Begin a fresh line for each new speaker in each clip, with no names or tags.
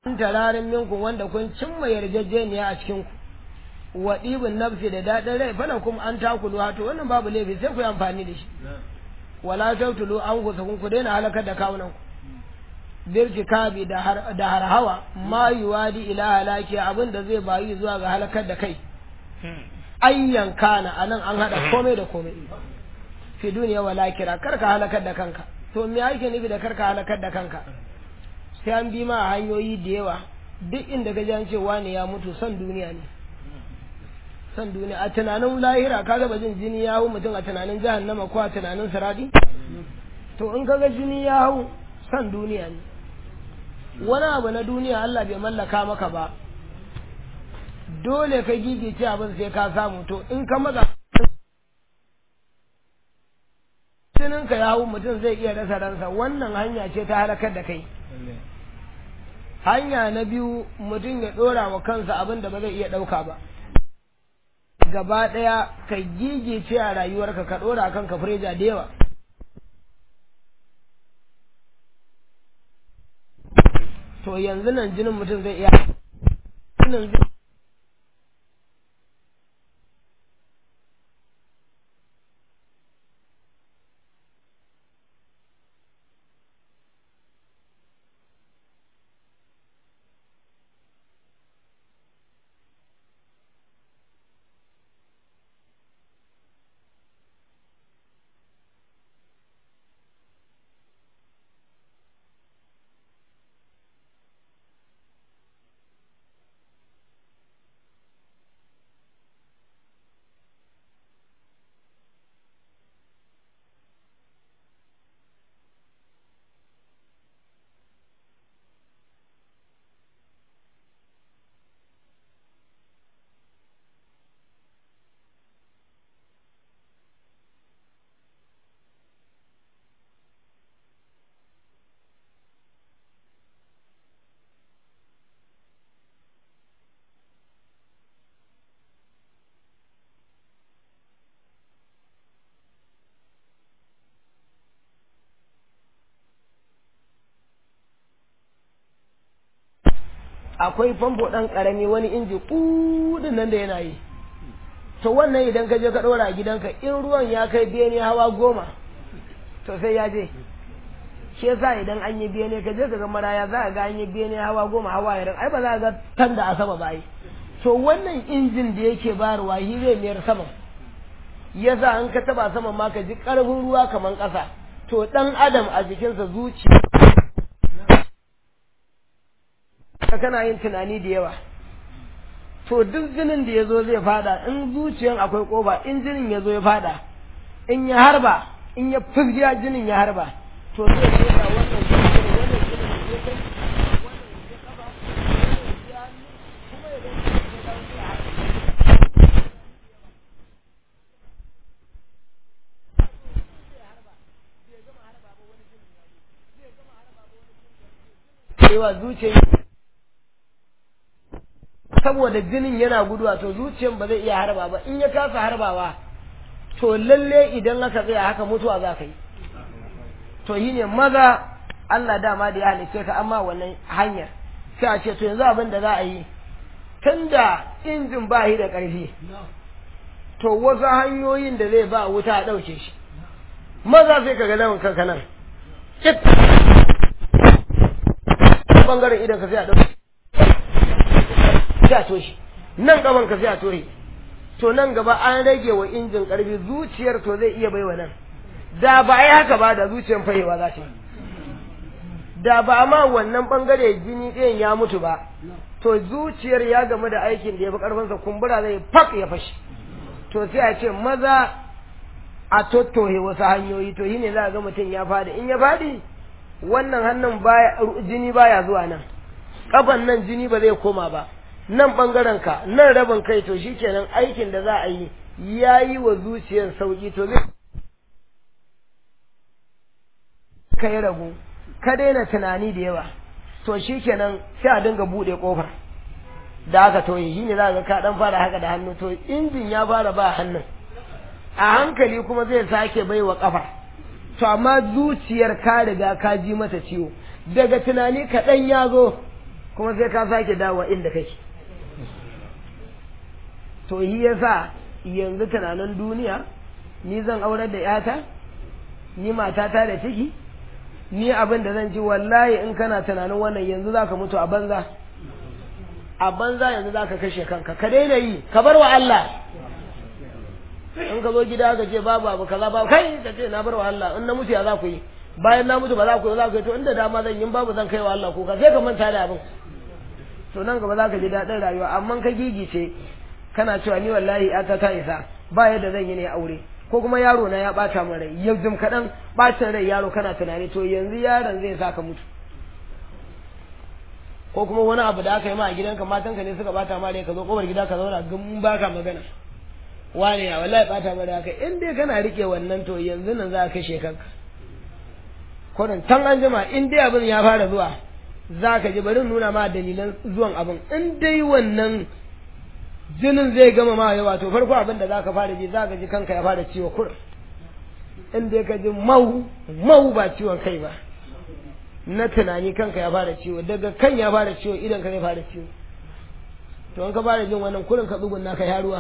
tararin minku wanda kun cimma yarjejeniya a cikin ku wa ɗibin nafsi da daɗin rai fana kuma an takulu to wannan babu laifi sai ku yi amfani da shi wala tautulu an ku sakun ku daina halakar da kawunan ku birki kabi da harhawa ma yuwadi ila halaki abin da zai bayi zuwa ga halakar da kai ayyan kana anan an hada komai da komai fi duniya wala kira karka halakar da kanka to me ake nufi da karka halakar da kanka sai an bi ma hanyoyi da yawa duk inda ka jan cewa ne ya mutu son duniya ne son duniya a tunanin lahira ka ga jin jini ya hau mutum a tunanin jahannama ko a tunanin saradi to in kaga jini ya hau son duniya ne wani abu na duniya Allah bai mallaka maka ba dole ka gigice abin sai ka samu to in ka maza jininka ya hau mutum zai iya rasa ransa wannan hanya ce ta halakar da kai hanya na biyu mutum ya ɗora wa kansa abin da ba zai iya ɗauka ba gaba ɗaya ka gigice a rayuwarka ka ɗora kanka fureja da yawa to yanzu nan jinin mutum zai iya akwai famfo ɗan ƙarami wani inji ƙudin nan da yana yi to wannan idan ka je ka ɗora a gidanka in ruwan ya kai bene hawa goma to sai ya je shi yasa idan an yi bene ka je ka ga maraya za a ga an yi bene hawa goma hawa yaran ai ba za a ga tan da a sama ba to wannan injin da yake bayarwa shi zai mayar saman yasa an ka taba saman ma ka ji ƙarfin ruwa kamar ƙasa to ɗan adam a jikinsa zuciya ka kana yin tunani da yawa to duk jinin da ya zo zai fada in zuciyan akwai kofa in jinin ya zo ya fada in ya harba in ya fizgiya jinin ya harba to zai ce da wannan jinin wannan jinin ya kai wannan ya kafa wannan ya kuma ya zai ya dawo ya cewa zuciyar saboda jinin yana guduwa to zuciyan ba zai iya harba ba in ya kasa harbawa to lalle idan aka tsaya haka mutuwa za ka yi to yi ne maza Allah dama da ya halice ka amma wannan hanyar sai a ce to yanzu abin da za a yi tunda injin ba shi da ƙarfi to wasu hanyoyin da zai ba wuta a ɗauke shi maza sai ka ga lawan kanka nan bangaren idan ka sai a ɗauke sai a toshe nan gaban ka sai a toshe to nan gaba an rage wa injin karfi zuciyar to zai iya baiwa nan da ba yi haka ba da zuciyar fahewa za ta yi da ba ma wannan bangare jini ɗayan ya mutu ba to zuciyar ya gamu da aikin da ya fi karfinsa kumbura zai fak ya fashi to sai a ce maza a tottohe wasu hanyoyi to yi ne za a ga mutum ya fadi in ya fadi wannan hannun baya jini baya zuwa nan kafan nan jini ba zai koma ba nan ɓangaren ka nan rabin kai to shikenan aikin da za a yi ya yi wa zuciyar sauki to zai ka yi ragu ka daina tunani da yawa to shikenan sai a dinga buɗe ƙofar da aka toye shi ne za ga ka ɗan fara haka da hannu to injin ya fara ba hannun a hankali kuma zai sake bai wa ƙafa to amma zuciyar ka riga ka ji mata ciwo daga tunani kaɗan ya zo kuma sai ka sake dawowa inda kake to yi yasa yanzu tunanin duniya ni zan aurar da yata ni matata da ciki ni abin da zan ci wallahi in kana tunanin wannan yanzu zaka mutu a banza a banza yanzu zaka kashe kanka ka daina yi ka bar wa Allah in ka zo gida ka ce babu abu kaza babu kai ka ce na bar wa Allah in na mutu ya za ku yi bayan na mutu ba za ku yi za ku yi to inda dama zan yi babu zan kai wa Allah kuka sai ka manta da abin to nan gaba za ka ji daɗin rayuwa amma ka gigice kana cewa ni wallahi ata ta isa ba yadda zan yi ne aure ko kuma yaro na ya bata min rai yau jim kaɗan bacin rai yaro kana tunani to yanzu yaron zai sa ka mutu ko kuma wani abu da aka yi ma a gidanka matanka ne suka bata ma rai ka zo kofar gida ka zauna gun baka magana wane ya wallahi bata ma da haka in dai kana rike wannan to yanzu nan za ka kashe kanka kodin tan an jima in dai abin ya fara zuwa za ka ji bari nuna ma dalilan zuwan abin in dai wannan jinin zai gama ma yawa to farko abin da za ka fara ji za ka ji kanka ya fara ciwo kur in dai ka ji mau mau ba ciwon kai ba na tunani kanka ya fara ciwo daga kan ya fara ciwo idan ka zai fara ciwo to in ka fara jin wannan kurin ka tsugunna ka ya ruwa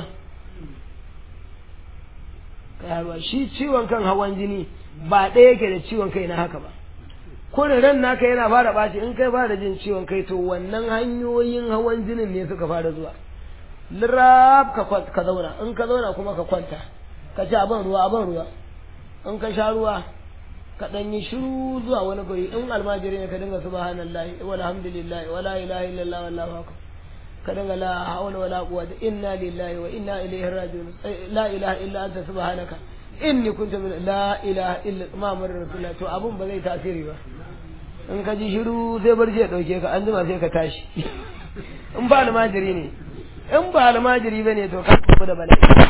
ka ya ruwa shi ciwon kan hawan jini ba ɗaya yake da ciwon kai na haka ba kurin ran naka yana fara ɓaci in kai fara jin ciwon kai to wannan hanyoyin hawan jinin ne suka fara zuwa lirab ka zauna in ka zauna kuma ka kwanta ka ci abin ruwa abin ruwa in ka sha ruwa ka dan yi shiru zuwa wani gari in almajiri ne ka dinga subhanallahi walhamdulillahi wala ilaha illallah wallahu akbar ka dinga la hawla wala quwwata inna lillahi wa inna ilaihi raji'un la ilaha illa anta subhanaka inni kuntu min la ilaha illa muhammadur rasulullah to abun ba zai tasiri ba in ka ji shiru sai barci ya dauke ka an jima sai ka tashi in ba almajiri ne in ba almajiri bane to ka tafi da bala'i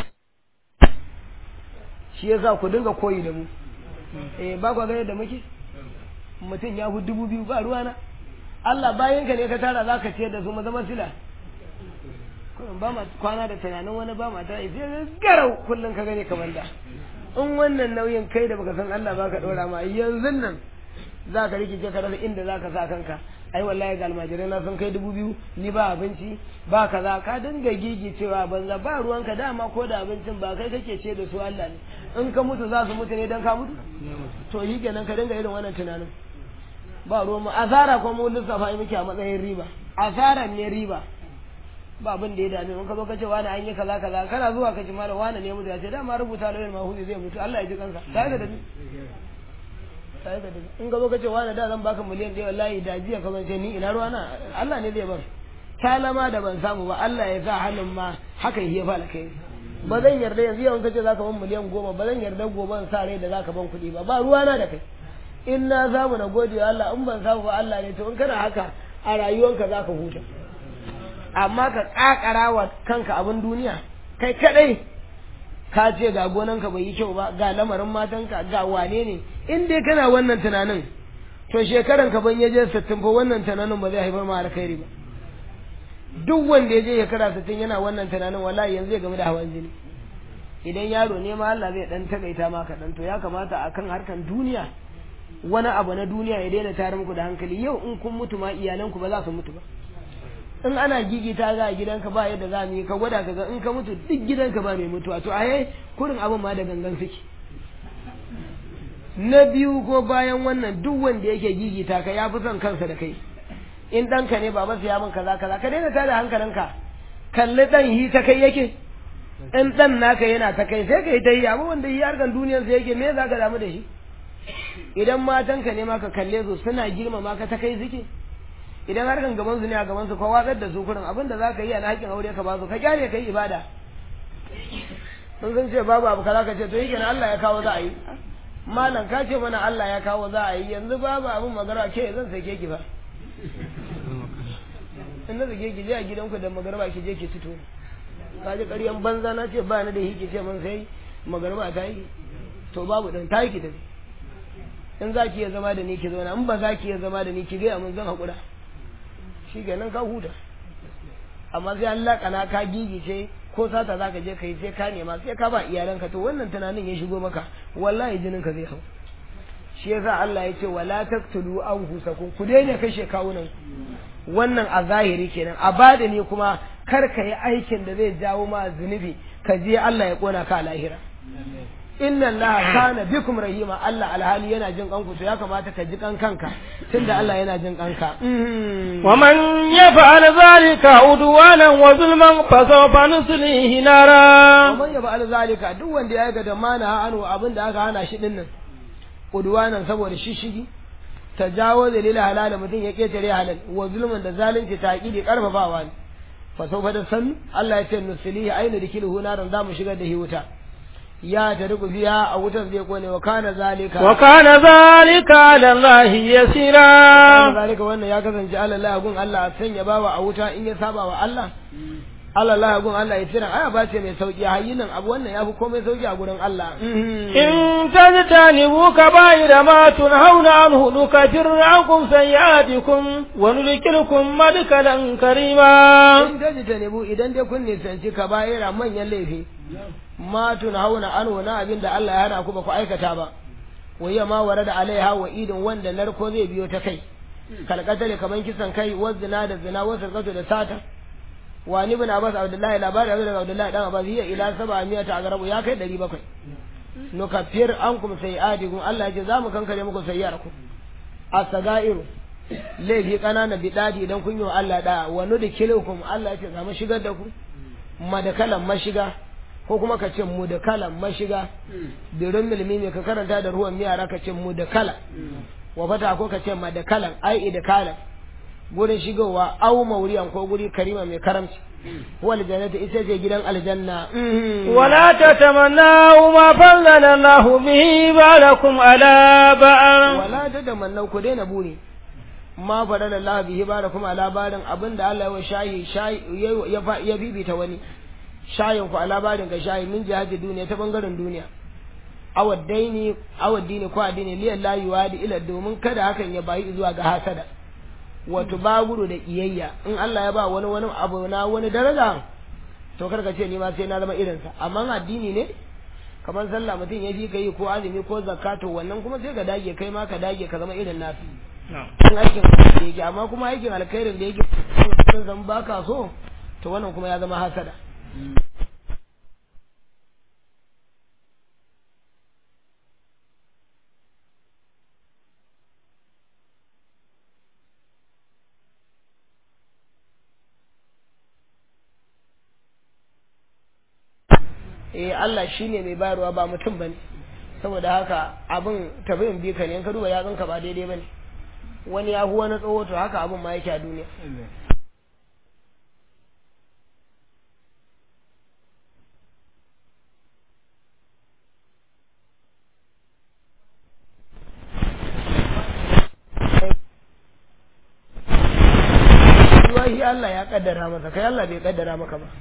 shi yasa ku dinga koyi da mu eh ba kwa gane da muke mutum ya fi dubu biyu ba ruwana Allah bayan ka ne ka tara za ka ciyar da su zama sila ba ma kwana da tunanin wani ba ma ta sai garau kullum ka gane kamar da in wannan nauyin kai da baka san Allah ba ka ɗora ma yanzu nan za ka rikice ka rasa inda za ka sa kanka ai wallahi ga almajirai na sun kai dubu biyu ni ba abinci ba kaza ka dinga gigi cewa banza ba ruwanka dama ko da abincin ba kai kake ce da su Allah ne in ka mutu za su mutu ne dan ka mutu to yi kenan ka dinga irin wannan tunanin ba ruwan mu asara ko mu lissafa muke a matsayin riba asara ne riba ba abin da ya dame in ka zo ka ce wani an yi kaza kaza kana zuwa ka ji mara wani ne mutu ya ce dama rubuta lauyin mahuzi zai mutu Allah ya ji kansa sai ka da ni sai ka da ni in ka zo ka ce wani da zan baka miliyan ɗaya wallahi da jiya ka ce ni ina ruwa na Allah ne zai ban talama da ban samu ba Allah ya sa hannun ma haka ya fara kai ba zan yarda yanzu yawan kace zaka ban miliyan goma ba zan yarda gobe sa rai da zaka ban kuɗi ba ba ruwa na da kai in na samu na gode Allah in ban samu ba Allah ne to in kana haka a rayuwanka zaka huta amma ka kakara wa kanka abin duniya kai kadai ka ce ga gonanka bai yi kyau ba ga lamarin matanka ga wane ne in dai kana wannan tunanin to shekaran ka ban yaje 60 fa wannan tunanin ba zai haifar ma alkhairi ba duk wanda ya je shekara 60 yana wannan tunanin wallahi yanzu zai game da hawan jini idan yaro ne ma Allah zai dan takaita ma kaɗan to ya kamata akan harkan duniya wani abu na duniya ya daina tare muku da hankali yau in kun mutu ma iyalanku ba za su mutu ba in ana gigita za a gidanka ba yadda za mu yi ka gwada ka ga in ka mutu duk gidanka ba mai mutuwa to aye kurin abin ma da gangan suke na biyu ko bayan wannan duk wanda yake gigita ka ya fi son kansa da kai in ɗanka ne baba ya min kaza kaza ka daina tada hankalinka kalli ɗan hi ta kai yake in ɗan naka yana ta kai sai ka yi ta yi abu wanda yi harkan duniyarsa yake me za ka damu da shi idan matanka ne ma ka kalle su suna girmama ka ta kai suke idan harkan gaban su ne a gaban su ka watsar da su kurin abin da za ka yi a na haƙƙin aure ka ba su ka kyale ka yi ibada sun sun ce babu abu kaza ka ce to yake na Allah ya kawo za a yi malam ka ce mana Allah ya kawo za a yi yanzu babu abin magana ke zan sake ki fa in na sake ki je a gidanku da magarba ki je ki fito ka ji ƙaryan banza na ce ba ni da hiki ce mun sai magarba ta yi to babu dan ta yi ki tafi in za ki iya zama da ni ki zauna in ba za ki iya zama da ni ki gaya mun zan haƙura shi kenan ka huta amma sai an laƙana ka gigice ko sata za ka je ka yi sai ka nema sai ka ba iyalanka to wannan tunanin ya shigo maka wallahi jinin ka zai hau shi yasa Allah ya ce wala taqtulu anfusakum ku daina kashe kawunan wannan a zahiri kenan a badini kuma kar ka yi aikin da zai jawo ma zunubi ka je Allah ya kona ka a lahira inna Allah kana bikum rahima Allah alhali yana jin kanku to ya kamata ka ji kan kanka tunda Allah yana jin kanka
ومن يفعل ذلك عدوانا وظلما فسوف نصليه نارا
ومن يفعل zalika duk wanda ya ga da mana anu abin da aka hana shi dinnan udwanan saboda shishigi tajawo dalila halal mutum ya ketare halal wa zulman da zalunci ta aqidi karfafawa ne fa sawfa da san Allah ya ce nuslihi aina dikiluhu naran zamu shigar da hi wuta ya ta riku biya a wutar zai kone wa kana zalika
وكان ذلك على الله
kana
يسيرا
zalika wannan ya kasance Allah la gun Allah a sanya bawa a wuta in ya saba wa Allah Allah la gun Allah ya tsira aya ba ce mai sauki hayyinan abu wannan yafi komai sauki a gurin Allah
إن تجتنبوا كبائر ما تنهون عنه نكفر عنكم سيئاتكم وندخلكم مدخلا كريما
in daji ta nebu idan dai kun nisanci ka bayira manyan laifi ma tun hauna an wani abin da Allah ya hana ku ba ku aikata ba wayya ma ware da alaiha wa idin wanda narko zai biyo ta kai kalkatale kaman kisan kai wa zina da zina wa sarkatu da sata wa ni bin abbas abdullahi labari abu daga abdullahi dan abbas hiya ila saba miyata a garabu ya kai ɗari bakwai nukaffir ankum sayi'atikum Allah ya ce za mu kankare muku sayyarku as-sagairu laifi ƙananan biɗaɗi idan kun yi wa Allah da wa nudkilukum Allah ya ce za mu shigar da ku madakalan mashiga ko kuma ka ce mudakalan mashiga birin milmi mai ka karanta da ruwan miyara ka ce mudakala wa fata ko ka ce madakalan ai idakalan gurin shigowa au mauriyan ko guri karima mai karamci wal jannatu ita ce gidan aljanna
ولا تتمنوا ما فضل الله به بعضكم على بعض
wala ta da mannau ku daina buri ma faɗa da Allah bihi ba da kuma labarin abin da Allah ya wa shayi shayi ya fa- ya bibita wani shayin ku a labarin ka shayi min jihadi duniya ta bangaren duniya awaddaini awaddini ko addini liyan la yuwadi ila domin kada hakan ya bayi zuwa ga hasada wato baburu da iyayya in Allah ya ba wani wani abu na wani daraja to kar ka ce ni ma sai na zama irinsa amma addini ne kamar sallah mutum ya fi ka yi ko azumi ko zakka to wannan kuma sai ka dage kai ma ka dage ka zama irin nasu in aikin da yake amma kuma aikin alkhairin da yake sun zama baka so to wannan kuma ya zama hasada eh Allah shine mai bayarwa ba mutum bane saboda haka abin tabiin bi ka ne in ka duba yatsunka ba daidai bane wani ya huwa na tsawo to haka abin ma yake a duniya Wahi Allah ya kaddara masa kai Allah bai kaddara maka ba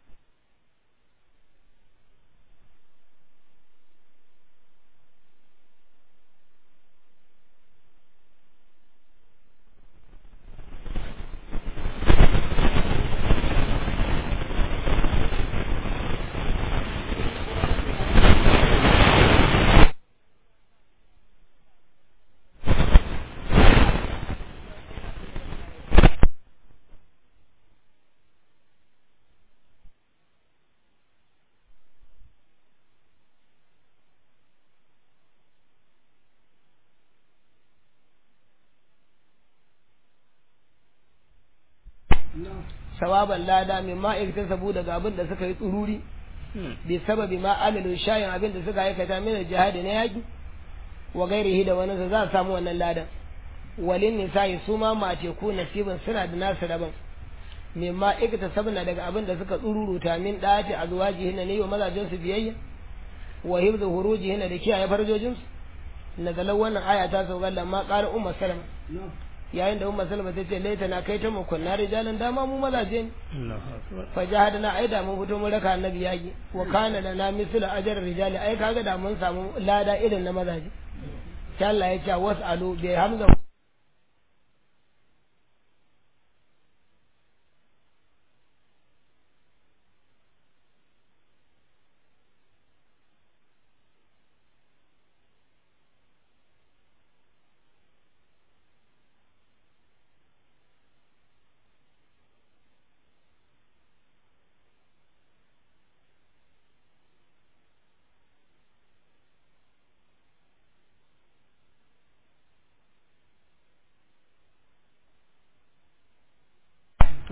sawaban lada min ma sabu daga abin da suka yi tsururi bi sababi ma amilu shayin abin da suka aikata min jihadi na yaki wa gairihi da wani za su samu wannan ladan walin nisa'i su ma mace ku nasibin suna da nasu daban min ma sabna daga abin da suka tsururuta min dati azwajihin ne wa mazajin su biyayya wa hibzu hurujihin da kiyaye farjojin su nazalan wannan aya ta sauka lamma qala ummu salama yayin da umma salma ta ce laita na kai ta mu kunna rijalan dama mu mazaje ne fa jahadna ai da mun fito mun raka annabi yaki wa kana lana mislu ajr rijali ai kaga da mun samu lada irin na mazaje sai Allah ya ce wasalu bi hamza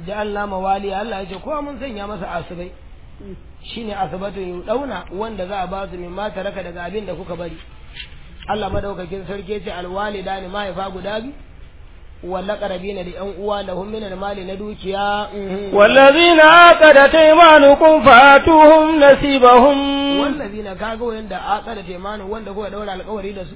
ja'alna mawali Allah ya ce kowa mun sanya masa asibai shine asibatu dauna wanda za a ba su min ma taraka daga abin da kuka bari Allah madaukakin sarki ya ce alwalida ne mahaifa guda biyu walla qarabina da yan uwa lahum min mali na dukiya
والذين عقدت ايمانكم فاتوهم نصيبهم
wallazina kaga wanda aqada taimanu wanda kuka daura alƙawari da su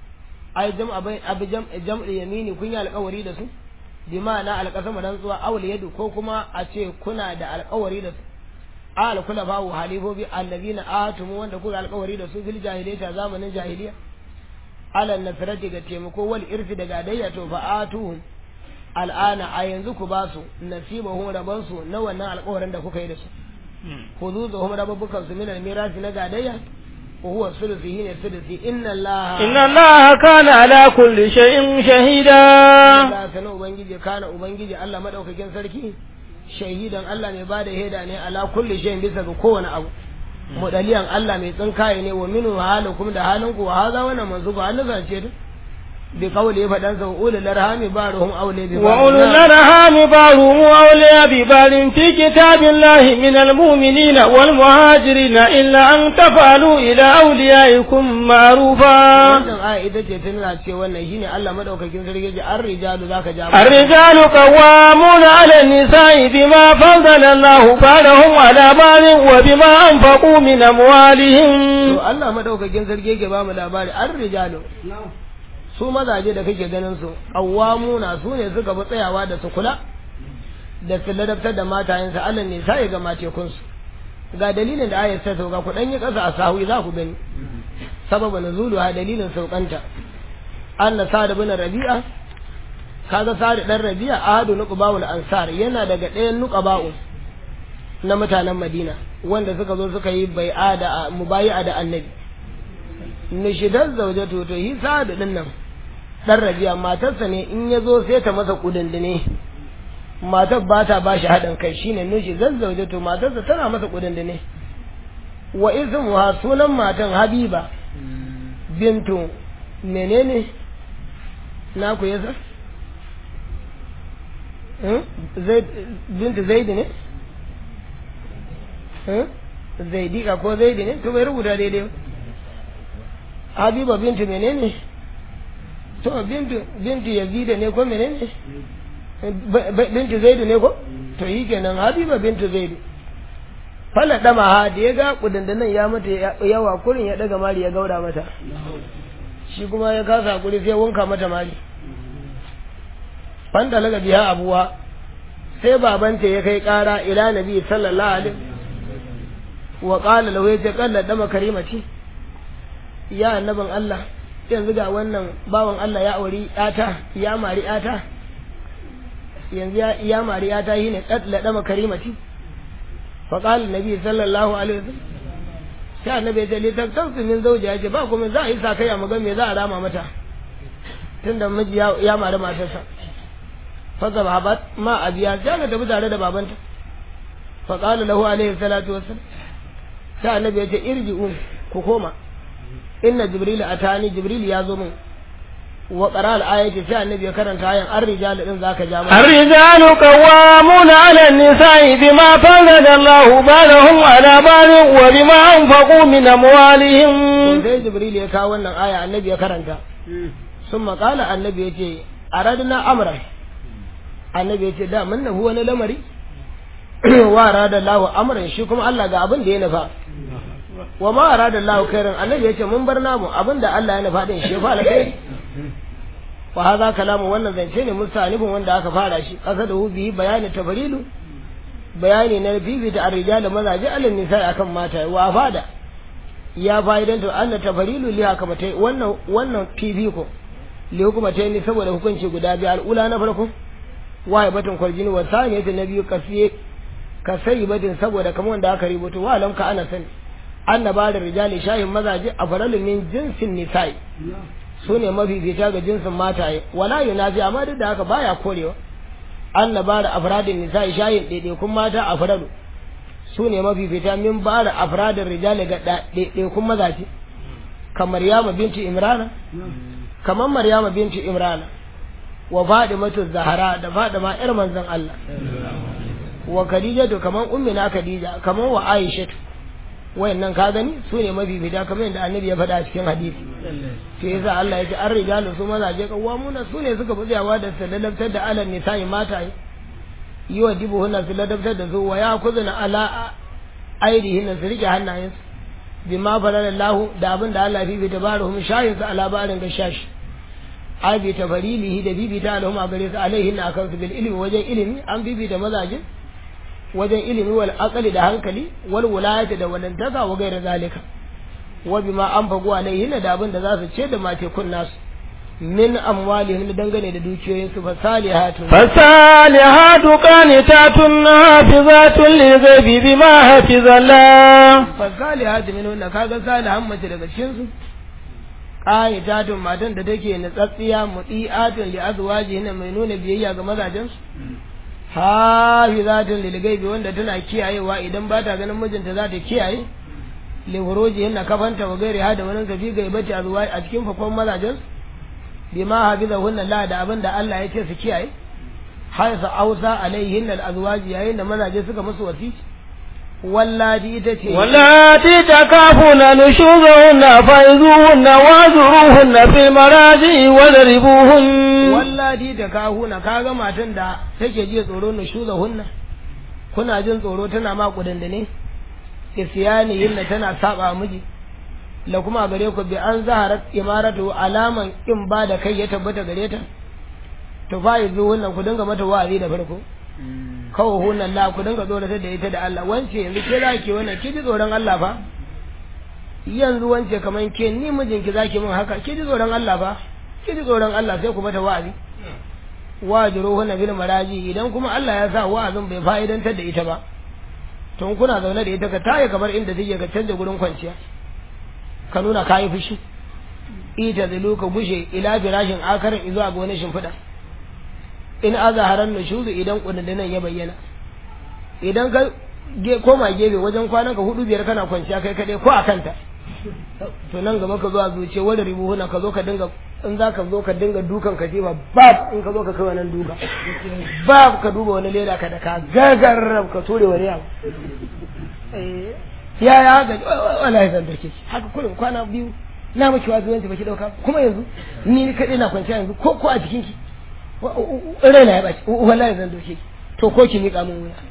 ai jam abai abi jam jam'i yamini kun yi alƙawari da su bi ma'ana alƙasama dan zuwa awul yadu ko kuma a ce kuna da alƙawari da su al kula bawu halifobi allazina atumu wanda kuka alƙawari da su fil jahiliyyah zamanin jahiliya ala nasrati ga taimako wal irfi da gadayya to fa atuhum al'ana a yanzu ku ba su nasibahum raban su na wannan alƙawarin da kuka yi da su خذوذهم ربكم من الميراث نقاديا وهو الثلث هنا الثلث إن الله
إن الله كان على كل شيء شهيدا
Allah sanin Ubangiji kana Ubangiji Allah madaukakin sarki shahidan Allah mai bada shaida ne ala kulli shay'in bisa ga kowane abu mudaliyan Allah mai tsinkaye ne wa minu halukum da halinku wa haza wannan manzubu an zance ta bi qawli fadan sa ulul arhami baruhum awli bi
وأولو الأرحام بعضهم أولياء ببعض في كتاب الله من المؤمنين والمهاجرين إلا أن تفعلوا إلى أوليائكم معروفا
wannan aya ita ce tana ce wannan shine Allah madaukakin sarki ji an rijalu zaka ja
الرجال قوامون على النساء بما فضل الله بعضهم على بعض وبما أنفقوا من أموالهم
to Allah madaukakin sarki yake ba mu labari an rijalu su mazaje da kake ganin su qawwamuna su ne suka bi tsayawa da su kula da su ladabtar da matayensa Allah ne sai ga matekun su ga dalilin da ayat ta sauka ku dan yi kasa a sahu za ku gani sababa nuzulu ha dalilin saukanta anna sa'd bin rabi'a kaga sa'd dan rabi'a ahadu nuqba'ul ansar yana daga ɗayan nuqba'u na mutanen Madina wanda suka zo suka yi bai'a da mubayi'a da annabi nishidar zaujatu to yi sa'ad din nan dan rabi'a matarsa ne in ya zo sai ta masa kudindine matar ba ta ba shi haɗin kai shine nishidar zaujatu matarsa tana masa kudindine wa ismuha sunan matan habiba bintu menene na ku yasa bintu zaidi ne zaidika ko zaidi ne to bai rubuta daidai ba habiba bintu menene to bintu bintu yazida ne ko menene bintu zaidu ne ko to yi kenan habiba bintu zaidu fala dama ha da ya ga kudindinan ya mata yawa kurin ya daga mari ya gauda mata shi kuma ya kasa hakuri sai wanka mata mari fanda laga biya abuwa sai babanta ya kai kara ila nabi sallallahu alaihi wa qala lahu ya qalla dama karimati ya annabin Allah yanzu ga wannan bawan Allah ya auri yata ya mari yata yanzu ya mari yata yi ne qalla dama karimati fa qala nabi sallallahu alaihi wasallam sai annabi ya ce li taktasu min zawji ya ce ba kuma za a yi sakaya mu ga me za a rama mata tunda miji ya mari matarsa fa zababat ma abiya sai ka tafi tare da babanta fa qala lahu alaihi salatu wassalam sai annabi ya ce irji'u ku koma inna jibril atani jibril ya zo min wa qara al-ayati sai annabi ya karanta ayan ar-rijal din zaka ja mana
الرجال قوامون على النساء بما فضل الله بعضهم على بعض وبما أنفقوا من أموالهم
sai jibril ya kawo wannan aya annabi ya karanta summa qala annabi ya ce aradna amra annabi ya ce da mun nahu wani lamari wa arada Allah amran shi kuma Allah ga abin da ya nufa wa ma arada Allah khairan annabi yace mun bar namu abinda Allah ya nufa din shi fa alkai wa hadha kalamu wannan zance ne musalifin wanda aka fara shi qasadahu bi bayani tafrilu bayani na bibi da arrijal mazaji alin nisa akan mata wa fada ya fa'idan to anna tafrilu li haka matai wannan wannan fifi ko li hukumatai ne saboda hukunci guda biyu al'ula na farko wa batun kwarjini wa saniyatu na biyu kasiye ka sai batin saboda kamar wanda aka rubuta wa lam ka ana sani annaba da rijali shayin mazaje a faralin min jinsin nisa'i su ne mafifita ga jinsin mataye wala yunafi amma duk da haka baya korewa annaba da afradin nisa'i shayin ɗaiɗaikun mata a faralu su ne mafifita min ba da afradin rijali ga ɗaiɗaikun mazaje kamar yama binti imrana kamar maryama binti imrana wa fadimatu zahara da fadima yar manzon Allah wa khadijatu kaman ummina khadija kaman wa aishatu wayannan ka gani su ne mafifita kamar yadda annabi ya faɗa a cikin hadisi sai yasa Allah ya ce an rijalu su mazaje kawamuna su ne suka bujawa da su ladabtar da alal nisa'i mata yi wa dibu hunna su ladabtar da su wa ya kuzuna ala aidihin su rike hannayensu bima falalallahu da abin da Allah fifi ta baruhum shayin su ala barin ga shashi ai bi tafarilihi da bibi ta alhum a gare su alaihin akan su bil ilmi wajen ilimi an bibi da mazaje wajen ilimi wal aqli da hankali wal wilayati da walantaka wa gaira zalika wa bima anfaqu alaihin da abin da za su ce da mace kun nasu min amwalihim dangane da dukiyoyin su fasalihatu
fasalihatu qanitatun hafizatun lil ghaibi bima hafizallah
fasalihatu min wannan kaga salihan mace daga cikin su qanitatun matan da take natsatsiya mudiatun li azwajihin mai nuna biyayya ga mazajen su hafizatun lil ghaibi wanda tana kiyayewa idan ba ta ganin mijinta za ta kiyaye li hurujihin na kafanta wa gairi hada wani gabi gaibati azwaji a cikin fakon mazajen su bima hafizahunna la da abin da Allah ya ce su kiyaye har sa ausa alaihinna alazwaji yayin da mazaje suka musu wasi wallati ita ce
wallati takafuna nushuzahunna faizuhunna wazuruhunna fil maraji wadribuhun
wallati takahuna kaga matan da take ji tsoro nushuzahunna kuna jin tsoro tana ma kudandane isyani yinna tana saba miji la kuma gare ku bi an zaharat imaratu alaman in ba da kai ya tabbata gare ta to fa yanzu wannan ku dinga mata wa'azi da farko kawo hunan la ku dinga tsoratar da ita da Allah wance yanzu ke za ki wannan ki ji tsoron Allah fa yanzu wance kaman ke ni mijinki zaki min haka ki ji tsoron Allah fa ki ji tsoron Allah sai ku mata wa'azi wajiru hunna bil maraji idan kuma Allah ya sa wa'azin bai fa'idantar da ita ba to kuna zaune da ita ka taye kamar inda take ka canja gurin kwanciya ka nuna ka yi fushi ita zilu ka gushe ila firashin akarin zuwa ga wani shimfiɗa in azaharan nushuzu idan kudindinan ya bayyana idan ka koma gefe wajen kwanan ka hudu biyar kana kwanciya kai kaɗai ko a kanta to nan gaba ka zo a zuce wani ribuhuna ka zo ka dinga in za ka zo ka dinga dukan ka jefa bab in ka zo ka kai wannan duka bab ka duba wani leda ka da ka gagar ka ture wani abu ya ya haka wallahi zan dake ki haka kullum kwana biyu na miki wazo yanzu baki dauka kuma yanzu ni ni kadai na kwanciya yanzu ko ko a jikin ki raina ya baci wallahi zan doke ki to ko ki mika min wuya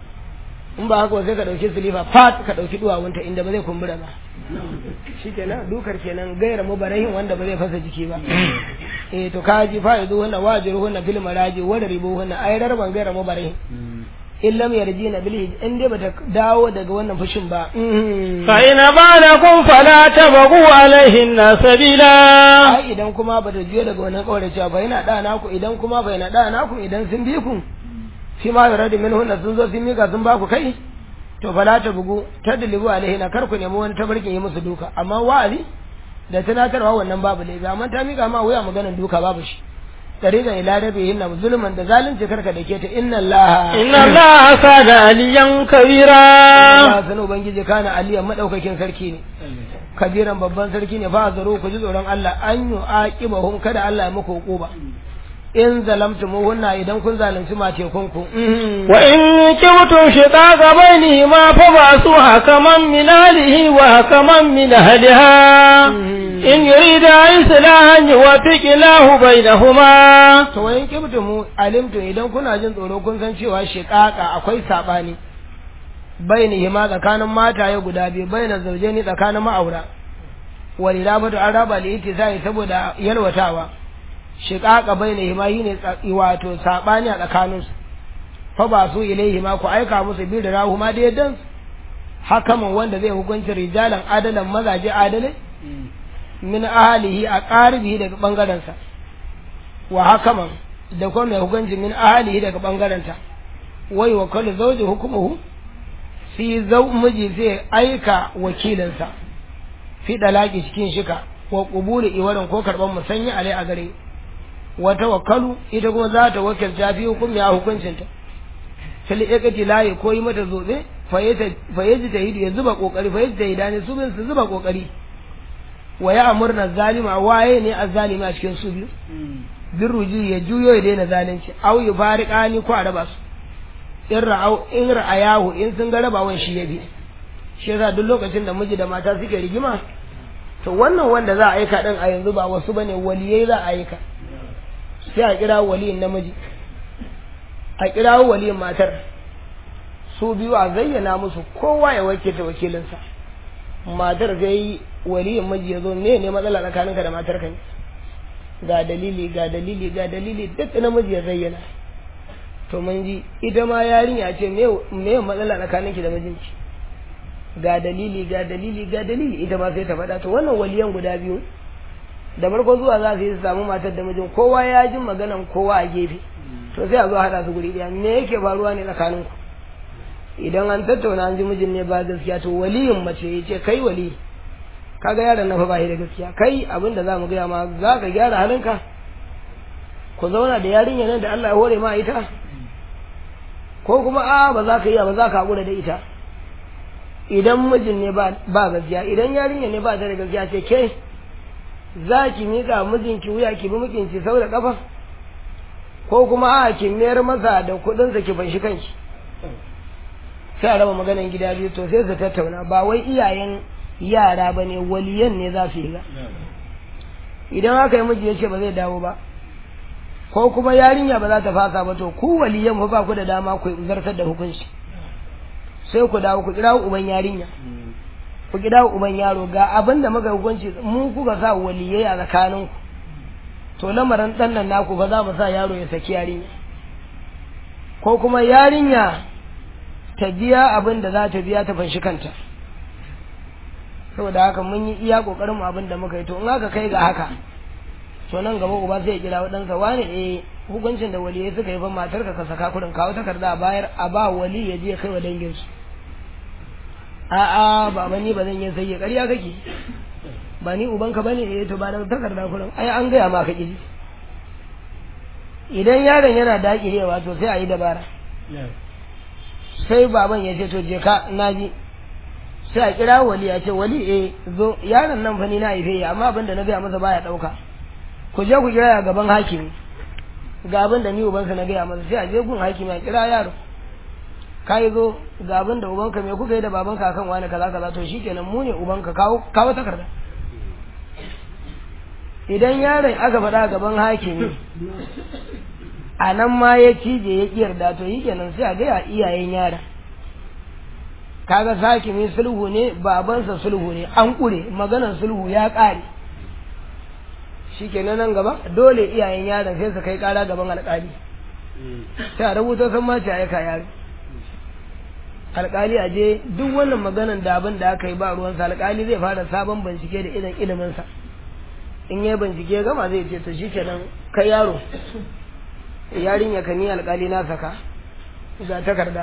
in ba haka sai ka dauki silifa fat ka dauki duwawunta inda ba zai kumbura ba shikenan dukar kenan gaira mubarahin wanda ba zai fasa jiki ba eh to kaji fa yanzu wannan wajiru wannan fil maraji wa ribu wannan ayrar ban gaira mubarahin in lam yarjina bil in dai bata dawo daga wannan fushin ba
fa ina balakum fala tabghu alaihin sabila
ai idan kuma bata jiyo daga wannan kaurace ba yana da naku idan kuma bai na da naku idan sun bi ku shi ma yaradi min hunna sun zo sun mika sun ba ku kai to fala ta bugu tadlibu alaihin kar ku nemi wani tabarkin yi musu duka amma wa'azi da tunatarwa wannan babu laifi amma ta mika ma wuya maganar duka babu shi tariqan ila rabihin zulman da zalunci karka dake ta inna allaha
inna allaha kana aliyan kabira
Allah sanu ubangiji kana aliyan madaukakin sarki ne kabiran babban sarki ne fa zaro ku ji tsoron Allah an yu aqibahum kada Allah ya muku hukuba in zalamtumuhunna idan kun zalunci mace kunku
wa in kibtum shiqaqa bainihima fa basu hakaman min alihi wa hakaman min ahliha in yurida islahan yuwaffiq lahu bainahuma
to wa in kibtum alimtu idan kuna jin tsoro kun san cewa shiqaqa akwai sabani bainihima tsakanin mataye guda biyu baina zaujeni tsakanin ma'aura walilabatu an raba li ittisai saboda yalwatawa shiqaqa bainihima yine wato sabani a tsakanin su fa ba su ilaihima ku aika musu bi da rahuma da yaddan hakaman wanda zai hukunci rijalan adalan mazaje adalai min ahalihi a qaribihi daga bangaren sa wa hakaman da kuma mai hukunci min ahalihi daga bangaren ta wai wa kullu zawji hukumuhu fi zau miji zai aika wakilinsa fi dalaki cikin shika wa qubuli iwarin ko karban musanya alai a gare wa tawakkalu ita kuma za ta wakilta fi hukumi a hukuncinta fil iqti layi ko yi mata zobe fa yaji ta hidu ya zuba kokari fa yaji ta hidani su bin su zuba kokari wa ya amurna zalima waye ne azzalimi a cikin su biyu bin ruji ya juyo ya daina zalunci au ya fariqani ko a raba su in ra'au in ra'ayahu in sun ga rabawan shi ya bi shi yasa duk lokacin da miji da mata suke rigima to wannan wanda za a aika din a yanzu ba wasu bane waliyai za a aika sai a kira waliyin namiji a kira waliyin matar su biyu a zayyana musu kowa ya wakilta wakilinsa matar zai yi waliyin miji ya zo me ne matsala tsakaninka da matarka ne ga dalili ga dalili ga dalili duk namiji ya zayyana to mun ji ita ma yarinya ce me me matsala tsakaninki da mijinki ga dalili ga dalili ga dalili ita ma sai ta faɗa to wannan waliyan guda biyu da farko zuwa za su yi su samu matar da mijin kowa ya ji maganan kowa a gefe to sai a zo haɗa su guri ɗaya me yake faruwa ne tsakaninku idan an tattauna an ji mijin ne ba gaskiya to waliyin mace ya ce kai wali kaga yaron na fa ba da gaskiya kai abin da za mu gaya ma za ka gyara halinka ku zauna da yarinya nan da Allah ya hore ma ita ko kuma a ba za ka iya ba za ka haƙura da ita idan mijin ne ba gaskiya idan yarinya ne ba ta da gaskiya ce ke za ki miƙa mijinki wuya ki bi mijinki sau da ƙafa ko kuma a ki mayar masa da kuɗinsa ki fanshi kanki sai a raba maganan gida biyu to sai su tattauna ba wai iyayen yara ba ne waliyan ne za su yi ga idan aka yi miji ya ce ba zai dawo ba ko kuma yarinya ba za ta fasa ba to ku waliyan ba ku da dama ku zartar da hukunci sai ku dawo ku kira uban yarinya ku kira uban yaro ga abin da muka hukunci mu kuka sa waliyai a tsakanin ku to lamarin dan nan naku ba za mu sa yaro ya saki yarinya ko kuma yarinya ta biya abin da za ta biya ta fanshi kanta saboda haka mun yi iya kokarin mu abin da muka yi to in aka kai ga haka to nan gaba uba sai ya kira wadansa wani eh hukuncin da waliyai suka yi fa matar ka saka kudin kawo takarda a bayar a ba wali ya je kai wa dangin su a'a baba ni ba zan yi sai ƙarya kake ba ni ubanka bane eh to ba da takarda kudin ai an gaya maka kiji idan yaron yana dakirewa to sai a yi dabara sai baban ya ce to je ka naji sai a kira wali ya ce wali eh zo yaron nan fa ni na haife ya amma abin da na gaya masa baya dauka ku je ku kira gaban hakimi ga abin da ni ubansa na gaya masa sai a je gun hakimi a kira yaro kai zo ga abin da ubanka me kuka yi da babanka akan wani kaza kaza to shikenan mu ne ubanka kawo kawo takarda idan yaron aka faɗa gaban hakimi a nan ma ya cije ya ƙi yarda to yi kenan sai a gaya iyayen yaron kaga sakimi sulhu ne babansa sulhu ne an ƙure maganar sulhu ya ƙare shi kenan nan gaba dole iyayen yaron sai su kai ƙara gaban alƙali sai a rubuta sun mace aika yaro alƙali a je duk wannan maganar da abin da aka yi ba ruwansa alƙali zai fara sabon bincike da irin iliminsa in ya bincike gama zai ce to shi kenan kai yaro yarinya ka ni alƙali na saka ga takarda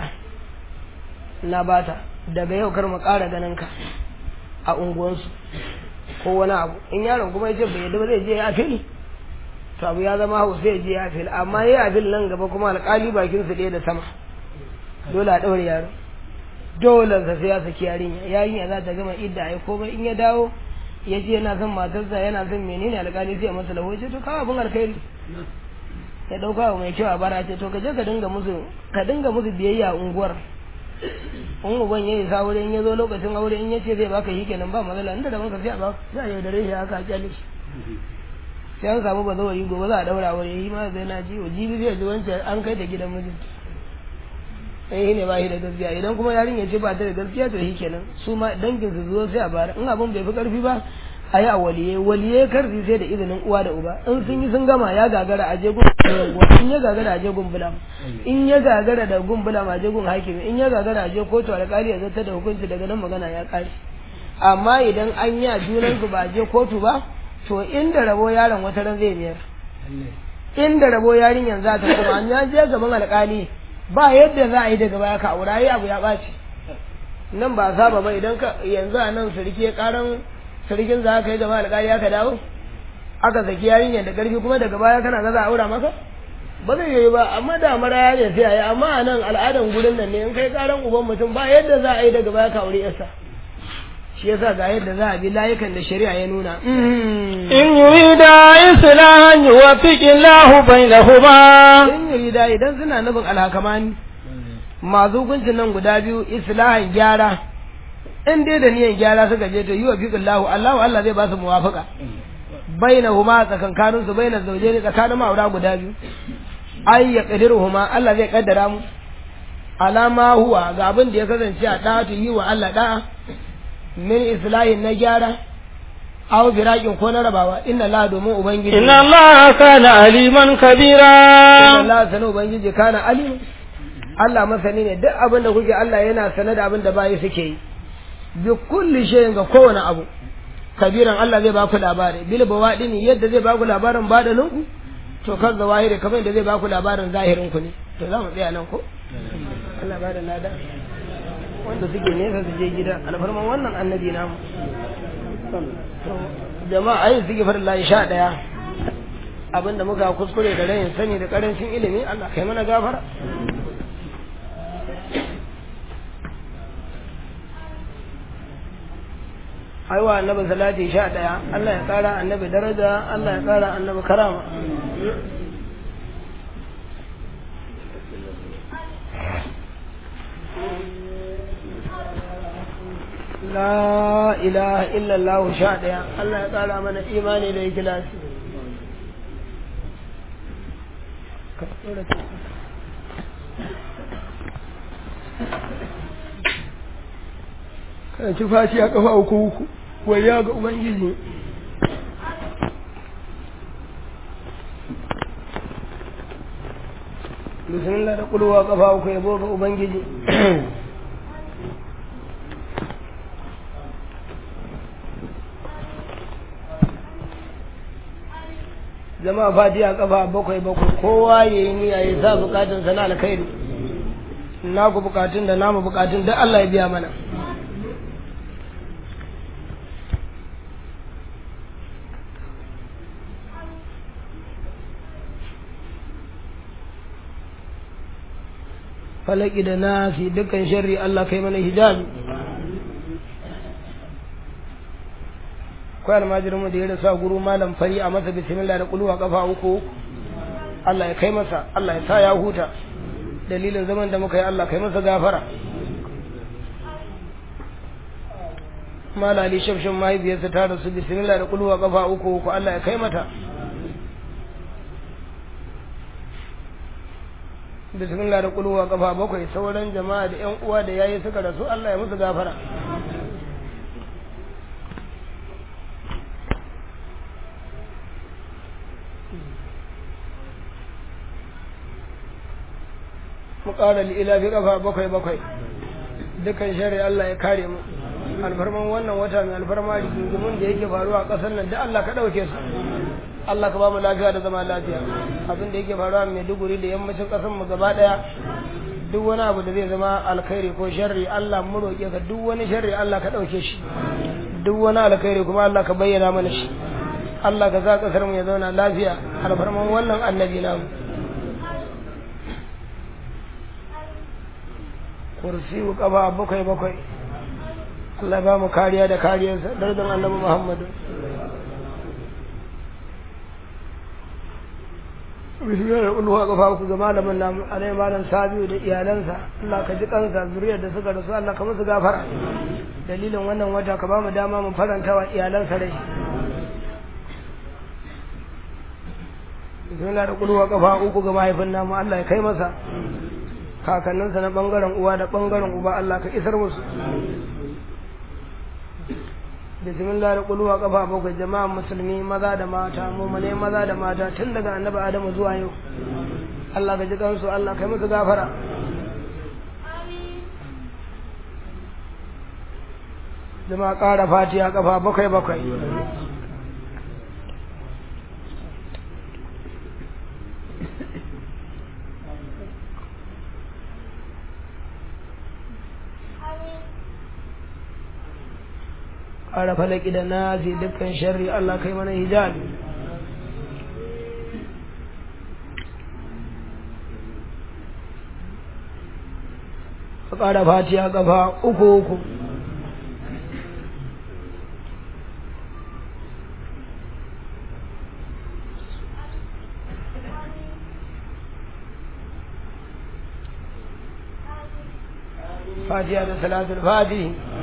na bata daga yau kar mu ƙara ganin ka a unguwansu ko wani abu in yaron kuma yace bai yadda ba zai je ya fil to abu ya zama hau sai je ya fil amma ya fil nan gaba kuma alƙali bakin su ɗaya da sama dole a ɗaure yaro dole sa sai ya saki yarinya yarinya za ta gama idda ai ko in ya dawo ya ce yana son matarsa yana son menene alƙali sai ya masa lawo ce to kawo abin alkhairi ya ɗauka wa mai kyau a bara ce to ka je ka dinga musu ka dinga musu biyayya a unguwar in uban ya yi aure in ya zo lokacin aure in ya ce zai baka yi kenan ba matsala inda da banka sai a baka sai a yaudare shi haka a kyale shi sai an samu bazawari gobe za a daura aure yi ma zai na ji wa jibi zai ji wancan an kai da gidan mijin sai ne ba shi da gaskiya idan kuma yarin ya ce ba ta da gaskiya to shi kenan su ma dangin su zo sai a bara in abin bai fi karfi ba a yi a waliye waliye karfi sai da izinin uwa da uba in sun yi sun gama ya gagara a je gun in ya gagara a je gun bulam in ya gagara da gun bulam a je gun hakimi in ya gagara a je kotu alƙali ya zata da hukunci daga nan magana ya ƙare amma idan an yi a junan su ba a je kotu ba to inda rabo yaron wata ran zai biyar inda rabo yarinyar za ta kuma an ya je gaban alƙali ba yadda za a yi daga baya ka aura yi abu ya ɓaci nan ba saba ba idan ka yanzu a nan sarki ya ƙaran sarkin za ka yi gaba alƙali aka dawo aka saki yarinyar da ƙarfi kuma daga baya kana ga za a aura maka ba zai yi ba amma da mara ya ne sai a yi amma a nan al'adan gurin nan ne in kai ƙaran uban mutum ba yadda za a yi daga baya ka aure yarsa shi yasa ga yadda za a bi layukan da shari'a ya nuna
in yurida islahan yuwaffiqu Allahu bainahuma
in yurida idan suna nufin alhakamani masu hukuncin nan guda biyu islahan gyara in dai da niyan gyara suka je to yi wa fiqillahu Allahu Allah zai ba su muwafaqa bainahuma tsakankanin su bainar zawjaini tsakanin ma'aura guda biyu ay yaqdiruhuma Allah zai kaddara mu alama huwa ga abin da ya kasance a ɗatu yi wa Allah da'a min islahin na gyara aw birakin ko na rabawa inna la domin ubangiji
inna Allah kana aliman kabira
inna Allah sanu ubangiji kana alim Allah masani ne duk abin da kuke Allah yana sane da abin da bayi suke yi bi kulli shay'in ga kowane abu kabiran Allah zai baku labari bil bawadini yadda zai baku labarin badanin ku to kan zawahiri kamar yadda zai baku labarin zahirin ku ne to za mu tsaya nan ko Allah ba da lada wanda suke nesa su je gida alfarman wannan annabi namu jama'a ayin suke farin layi sha ɗaya abinda muka kuskure da rayin sani da karancin ilimi Allah kai mana gafara aiwa annabi salati sha ɗaya Allah ya ƙara annabi daraja Allah ya ƙara annabi karama la ilaha illallah sha ɗaya Allah ya ƙara mana imani da ikilasi kan ci fashi a kafa uku uku waya ga ubangiji bismillah da kulwa kafa uku yabo ga ubangiji jama'a fatiha kafa bakwai bakwai kowa ya yi niyya ya sa bukatun sana alkhairi na ku bukatun da namu bukatun da Allah ya biya mana falaki da nasi dukkan sharri Allah kai mana hijabi akwai almajirin mu da ya rasa guru malam fari a masa bismillah da kulwa kafa uku Allah ya kai masa Allah ya sa ya huta dalilin zaman da muka yi Allah kai masa gafara malali shafshin mahaifiyarsa ta rasu bismillah da kulwa kafa uku uku Allah ya kai mata bismillah da kulwa kafa bakwai sauran jama'a da yan uwa da yayi suka rasu Allah ya musu gafara mu ƙara ila fi kafa bakwai bakwai dukkan shari'a Allah ya kare mu alfarman wannan wata mai alfarma rigingimun da yake faruwa a ƙasar nan da Allah ka ɗauke su Allah ka ba mu lafiya da zama lafiya abin da yake faruwa mai duguri da yammacin ƙasar mu gaba ɗaya duk wani abu da zai zama alkhairi ko sharri Allah mu roƙe ka duk wani sharri Allah ka ɗauke shi duk wani alkhairi kuma Allah ka bayyana mana shi Allah ka sa ƙasar mu ya zauna lafiya alfarman wannan annabi namu kursi kafa bakwai bakwai Allah ba mu kariya da kariyarsa dardin annabi Muhammadu bishiyar da ulwa kafa ku ga malamin namu alai malam sabiu da iyalansa Allah ka ji kansa zuriyar da suka rasu Allah ka musu gafara dalilin wannan wata ka ba mu dama mu faranta wa iyalansa rai bismillah da kulwa kafa uku ga mahaifin namu Allah ya kai masa kakanninsa na bangaren uwa da bangaren uba Allah ka isar musu bismillah da kulwa kafa bakwai jama'a musulmi maza da mata mumane maza da mata tun daga annabi adamu zuwa yau Allah ka ji kansu Allah kai musu gafara jama'a ƙara fatiya kafa bakwai bakwai ƙara falaki da nasi dukkan sharri Allah kai mana hijabi ka ƙara fatiya ƙafa uku uku fatiha da salatul fatihi